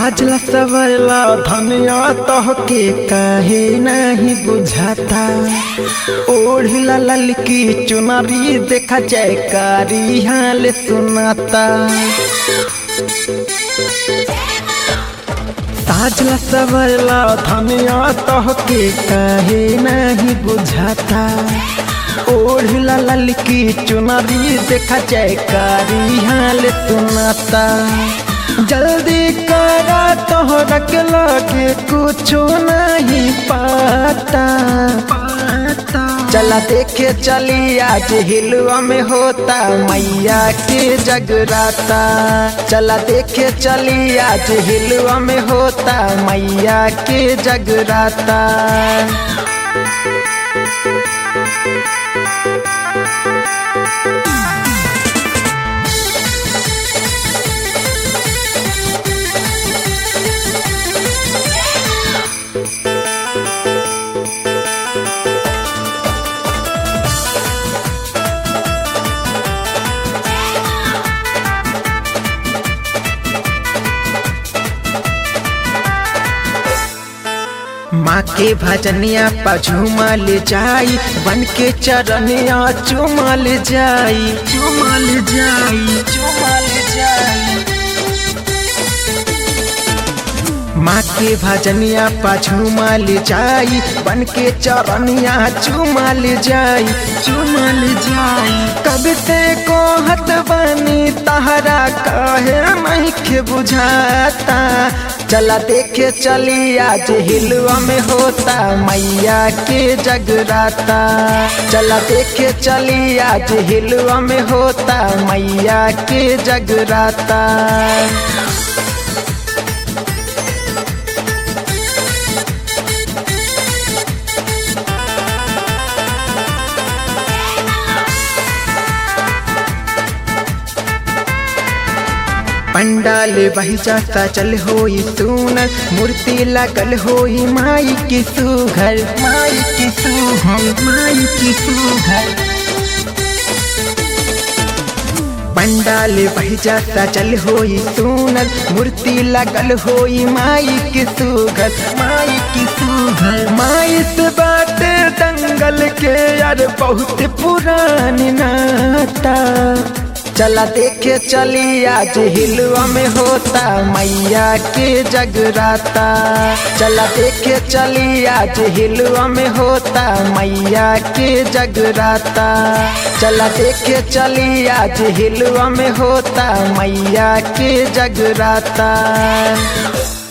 साजला सवरला धनिया तोहके काहे नहीं बुझाता ओढ़ला ललकी चुनरी देखा जयकारी हाल सुनाता साजला सवरला धनिया तोहके काहे नहीं बुझाता ओढ़ला ललकी चुनरी देखा जयकारी हाल सुनाता जल्दी करा तोहरा के लगे कुछो नहीं पाता चला देखे चली आज हिलवा में होता मैया के जगराता चला देखे चली आज हिलवा में होता मैया के जगराता माँ के भजनिया पझुमा ले जाई बन के चरनिया चुमल जाई चुमल जाई चुमल जाई माँ के भजनिया पझुमा ले जाई बन के चरनिया चुमल जाई चुमल जाई कब से कोहत बनी तहरा कहे नहीं के बुझाता चला देखे चली आज हिलवा में होता मैया के जगराता चला देखे चली आज हिलवा में होता मैया के जगराता पंडाल बही जाता चल होई सुनर मूर्ति लगल होई माई की सुघर माई की सुघर माई की सुघर पंडाल बही जाता चल होई सुनर मूर्ति लगल होई माई की सुघर माई की सुघर माई से बात दंगल के यार बहुत पुरानी नाता चला देखे चली आज हिलवा में होता मैया के जगराता चला देखे चली आज हिलवा में होता मैया के जगराता चला देखे चली आज हिलवा में होता मैया के जगराता